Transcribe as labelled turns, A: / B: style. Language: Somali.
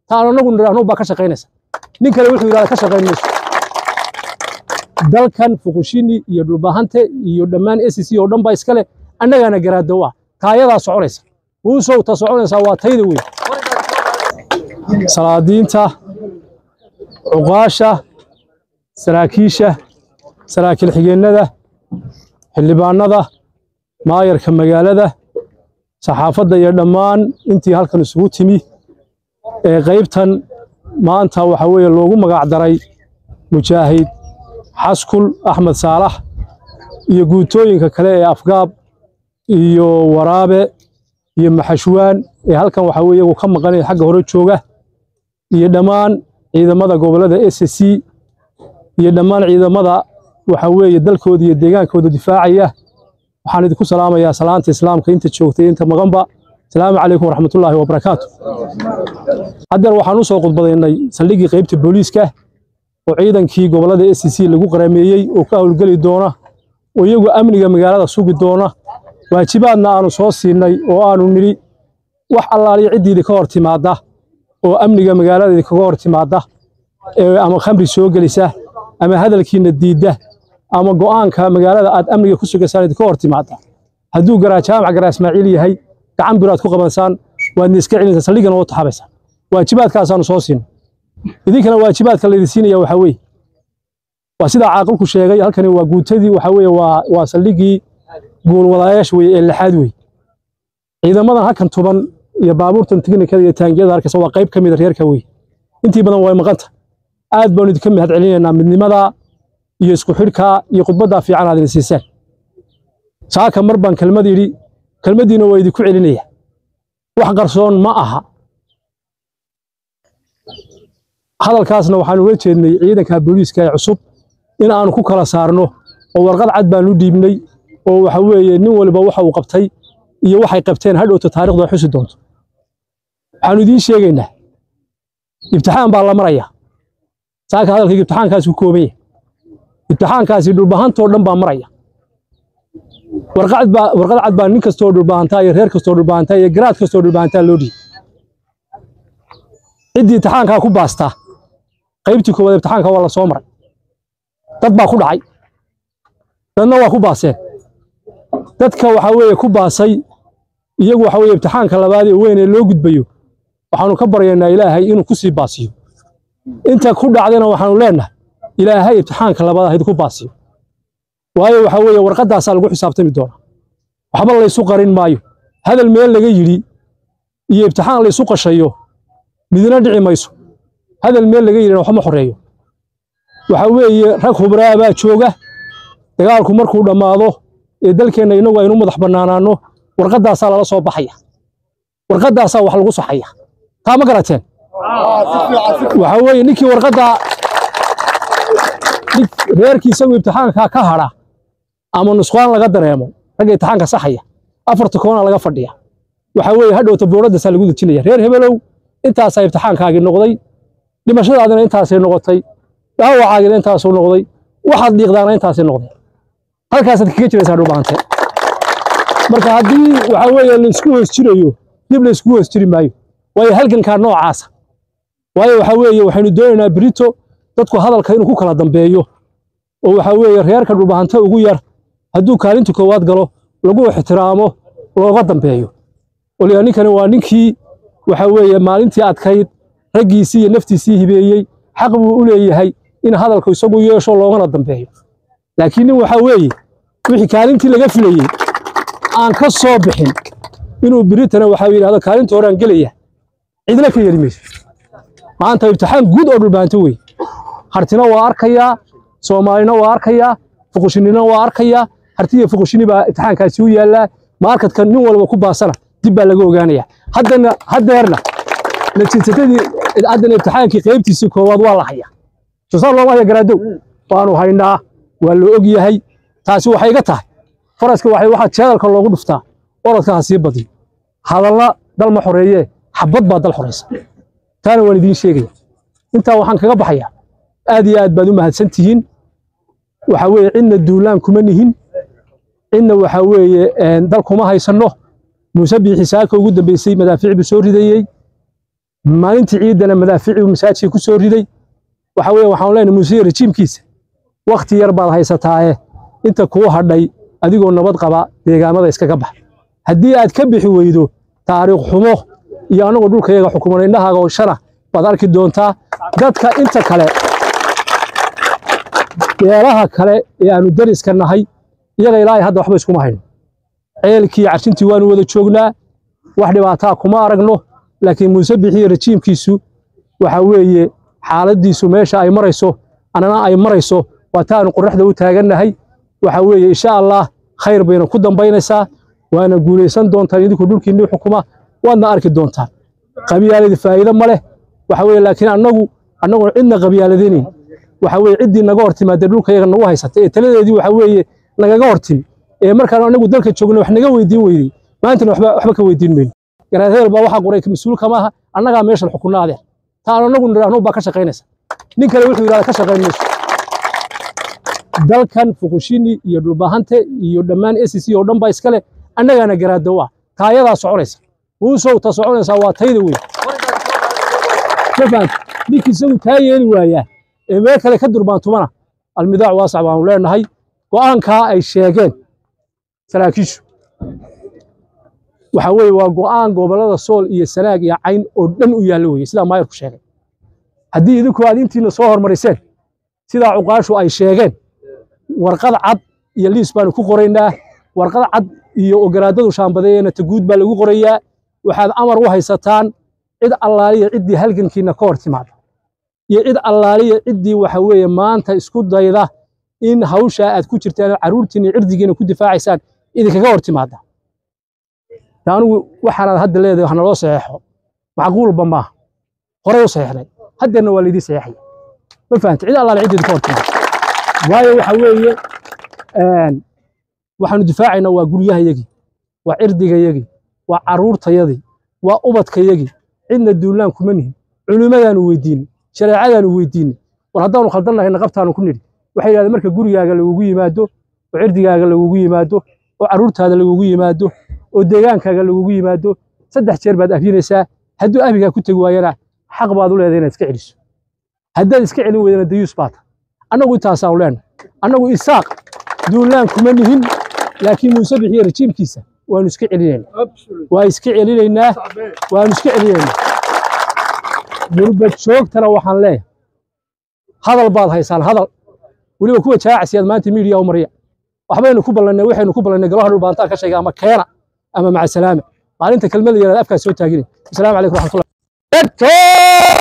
A: ta aan anagu nidhaahno baa ka shaqaynaysa nin kale wuxuu yidhahda ka shaqayn mayso dalkan fukushini iyo dhulbahante iyo dhammaan SEC oo dhan baa iskale annagaana garaado ah taayadaa soconaysa uusow ta soconaysaa waa tayda weyn salaadiinta cuqaasha saraakiisha saraakiil xigeennada xildhibaanada maayarka magaalada saxaafadda iyo dhammaan intii halkan isugu timi ee qaybtan maanta waxa weeye loogu magac daray mujaahid xaskul axmed saalax iyo guutooyinka kale ee afgaab iyo waraabe iyo maxashwaan ee halkan waxa weeye iyagu ka maqanaya xagga hore jooga iyo dhammaan ciidamada gobollada SSC iyo dhammaan ciidamada waxa weeye dalkooda iyo deegaankooda difaacaya waxaan idinku salaamayaa salaanta islaamka inta joogtay inta maqanba asalaamu calaykum waraxmatullaahi wabarakaatu haddeer waxaan u soo khudbadaynay saldhiggii qaybta booliiska oo ciidankii gobollada SEC lagu qarameeyey oo ka howlgeli doona oo iyagu amniga magaalada sugi doona waajibaadna aanu soo siinay oo aanu nidhi wax allaaliya ciddiidi ka hor timaadda oo amniga magaalada idinkaga hor timaadda ee ama khamri soo gelisa ama hadalkiina diidda ama go'aanka magaalada aad amniga ku sugaysaan idinka hor timaadda hadduu garaa jaamac garaa ismaaciil yahay gacan biraad ku qabansaan waadna iska celinaysaa saldhigana oo taxabaysaan waajibaadkaasaanu soo siinay idinkana waajibaadka laydin siinaya waxaa weeye waa sidaa caaqilku sheegay halkani waa guutadii waxaa weeye waa waa saldhiggii guulwadayaasha weye ee lixaad wey ciidamadan halkan tuban iyo baabuurtan tiknikada iyo taangiyada arkaysa waa qayb ka mid a reerka wey intii badan way maqanta aad baanu idinka mahad celinaynaa midnimada iyo isku xidhka iyo khudbaddaa fiican aad idin siiseen saaka mar baan kelmad yidhi kelmaddiina waa idinku celinaya wax qarsoon ma aha hadalkaasna waxaan uga jeednay ciidanka booliiska ee cusub in aanu ku kala saarno oo warqad cad baanu dhiibnay oo waxa weeye nin waliba waxa uu qabtay iyo waxay qabteen hadhowta taariikhdu ay xusi doonto waxaanu idiin sheegaynaa ibtixaan baa la maraya saaka hadalkayga ibtixaankaasi ku kooban yahay ibtixaankaasi dhulbahantoo dhan baa maraya warqad baa warqad cad baa nin kastoo dhulbahantaa iyo reer kastoo dhulbahantaa iyo garaad kastoo dhulbahantaa loo dhiibay ciddii ibtixaankaa ku baastaa qaybtii koowaad ibtixaanka waa la soo maray dad baa ku dhacay dadna waa ku baaseen dadka waxa weeye ku baasay iyagu waxa weeye ibtixaanka labaad ee weyn ee loo gudbayo waxaanu ka baryaynaa ilaahay inuu ku sii baasiyo inta ku dhacdayna waxaanu leenahay ilaahay ibtixaanka labaad hayd ku baasiyo waayo waxa weeye warqaddaasaa lagu xisaabtami doonaa waxba laysu qarin maayo hadal meel laga yidhi iyo ibtixaan laysu qashayo midna dhici mayso hadal meel laga yidhina waxba ma xoreeyo waxa weeye rag hubraa baa jooga dagaalku markuu dhammaado ee dalkeenna innagu aynu madax bannaanaanno warqaddaasaa lala soo baxaya warqaddaasaa wax lagu saxaya taa ma garateen waxa weeye ninkii warqaddaa reerkii isagu ibtixaanka ka hadha ama nusqaan laga dareemo ragga ibtixaanka saxaya afarta koona laga fadhiya waxa weeye hadhowta boodhadaasaa lagu dejinaya reer hebelow intaasaa ibtixaankaagii noqday dhimashadaadina intaasay noqotay dhaawacaagina intaasuu noqday waxaad dhiiqdaana intaasay noqday halkaasaad kaga jiraysaa dhulbaante marka haddii waxa weeye laysku hoos jirayo dib laysku hoos jiri maayo waayo halgankaa noocaasa waayo waxa weeye waxaynu doonaynaa berito dadku hadalka inuu ku kala dambeeyo oo waxa weeye reerka dhulbahante ugu yar hadduu kaalinta koowaad galo lagu ixtiraamo looga dambeeyo waliba ninkani waa ninkii waxa weeye maalintii adkayd raggiisii iyo naftiisii hibeeyey xaq buu u leeyahay in hadalku isagu yeesho loogana dambeeyo laakiin nin waxa weeye wixii kaalintii laga filayey aan ka soo bixin inuu biritana waxa yidhahdo kaalinta horaan gelaya cidna ka yeli mayso maanta ibtixaan guud oo dhulbaanto wey hartina waa arkayaa soomaalina waa arkayaa fuqushinina waa arkayaa hartiya fuqushini baa ibtixaankaasi u yaallaa maarkadka nin walba ku baasana dib baa laga ogaanaya haddana haddeerna natiijadii haddana ibtixaankii qaybtiisii koowaad waa la hayaa soosaar looma haya garaadow waanu haynaa waa la og yahay taasi waxay iga tahay faraska waxay waxaa jeedalka loogu dhuftaa orodka ha sii badiyo hadalna dal ma xoreeyee xabad baa dal xoreysa taana waan idiin sheegaya intaa waxaan kaga baxayaa aad iyo aad baad u mahadsan tihiin waxa weeye cidna duulaan kuma nihin cidna waxa weeye dal kuma haysanno muuse biixi saaka ugu dambeysay madaafiic buu soo ridayey maalintii ciidana madaafiicii masaajidka ku soo riday waxa weeye waxaan leenahay muuse rejiimkiisa wakhti yar baad haysataaye inta kuu hadhay adigoo nabad qaba deegaamada iskaga bax haddii aad ka bixi weydo taariikh xumo iyo annagoo dhulkayaga xukuman indhahaaga oo shana baad arki doontaa dadka inta kale beelaha kale ee aanu dariska nahay iyaga ilaahay hadda waxba iskuma hayno ceelkii carshintii waanu wada joognaa wax dhibaataa kuma aragno laakiin muuse bixiye rejiimkiisu waxa weeye xaaladiisu meesha ay marayso annana ay marayso waa taanu qorraxda u taagannahay waxa weeye insha allah khayr bayna ku dambaynaysaa waana guulaysan doontaan idinku dhulkiinni xukuma waadna arki doontaan qabyaaladi faa'iido ma leh waxa weeye laakiin annagu annagoon cidna qabyaaladaynayn waxa weeye ciddii naga hor timaadee dhulkayaga nagu haysata ee taladeedii waxa weeye nagaga hor timi ee markaan anagu dalka joogna wax naga weydiin weydey maantana waxba waxba ka weydiin mayno garaad hebel baa waxaa qoray mas-uul kama aha annagaa meeshan xukunna adeer taan anagu nidhaahno baa ka shaqaynaysa nin kale wuxuu yidhahda ka shaqayn mayso dalkan fuqushini iyo dhulbahante iyo dhammaan SEC oo dhan baa iskale annagaana garaada u ah taayadaa soconaysa muusow ta soconaysaa waa tayda weyn mafahanta ninkii isagu taa yeeli waayaa ee meel kale ka durbaantumana almidaac waasac baanu leenahay go'aankaa ay sheegeen saraakiishu waxa weeye waa go'aan gobollada sool iyo sanaag iyo cayn oo dhan u yaallo weeye sidaa maayarku sheegay haddii idinku aad intiina soo hormariseen sidaa cuqaashu ay sheegeen warqad cad iyo liis baanu ku qoraynaa warqad cad iyo ogolaadadu shaambadeeyana taguud baa lagu qorayaa waxaad amar u haysataan cid allaaliya ciddii halgankiina ka hor timaada iyo cid allaaliya ciddii waxa weeye maanta isku dayda in hawshaa aad ku jirtaan carruurtiina cirdigiina ku difaacaysaan idinkaga hor timaada anigu waxaanaad hadda leedahay wax naloo saxeexo macquulba maaha horey u saxeexnay haddeerna waa laydii saxeexay ma fahanta cid allaale ciddii ka hor timaada waayo waxa weeye waxaanu difaacaynaa waa guryahayagii waa cirdigayagii waa carruurtayadii waa ubadkayagii cidna duulaan kuma nihin culimmadaanu weydiinay shareecadaanu weydiinay war haddaanu khaldannahay naqabtaanu ku nidhi waxay yidhahdeen marka gurigaaga lagugu yimaado oo cirdigaaga lagugu yimaado oo carruurtaada lagugu yimaado oo deegaankaaga lagugu yimaado saddex jeer baad afyinaysaa hadduu abigaa ku tegi waayana xaq baad u leedahay inaad iska celiso haddaad iska celin weydana dayuus baata annagu intaasaanu leenahay annagu isaaq duulaan kuma nihin laakiin muuse bixiye rejiimkiisa waanu iska celinaynaa waa iska celinaynaa waanu iska celinaynaa gurbad joogtana waxaan leeyahay hadal baad haysaan hadal weliba kuwa jaacasiyaad maanta miidiya u marya waxbaynu ku ballannay waxaynu ku ballannay golaha dhulbaantaa ka sheega ama keena ama macasalaame maalinta kelmada yaraad afkaas soo taaginay asalaamu calaykum raxmatullah